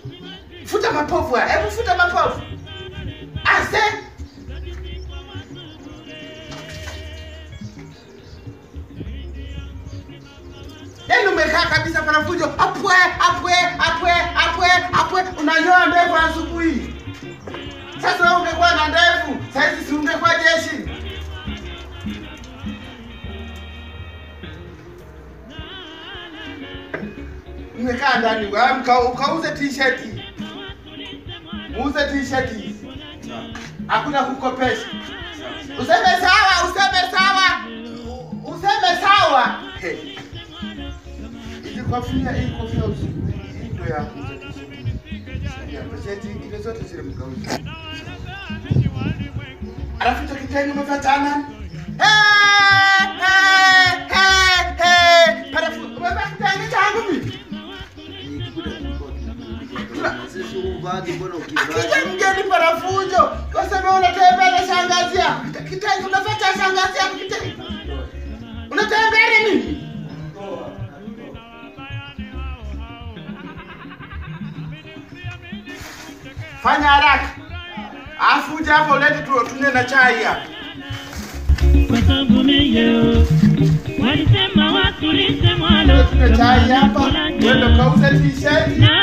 Futa mapovu haya. Hebu futa mapovu. Ase. Yaani umekaa kabisa pana fujo. Apwe, apwe, apwe, apwe, apwe. Unanyoa ndevu asubuhi. Sasa wewe ungekuwa na ndevu, saizi si ungekuwa jeshi. Umekaa ndani, wewe mka- ukauze t-shirt. Uuze t-shirt. Hakuna kukopesha. Useme sawa, useme sawa. U- Useme sawa. Hey. Hizi kofia, hii kofia usiku. Hii ndio ya kuuza t-shirt. Ya, t-shirt ingine zote zile mkauze. Alafu hicho kitenge umefatana. Eh, eh, eh, eh. Parafu, umevaa kitenge changu mimi. Sisi uvagi mbona Akija ukivaa? mgeni parafujo, wasema unatembea na shangazi yako. Kitenge unafuata shangazi yako kitenge. Unatembea na nini? Fanya haraka. Afu uje hapa ulete tu tunywe na chai hapa. kwa sababu leo walisema watulize mwalo Tunywe chai hapa. Wewe ndo kauze t-shirt. na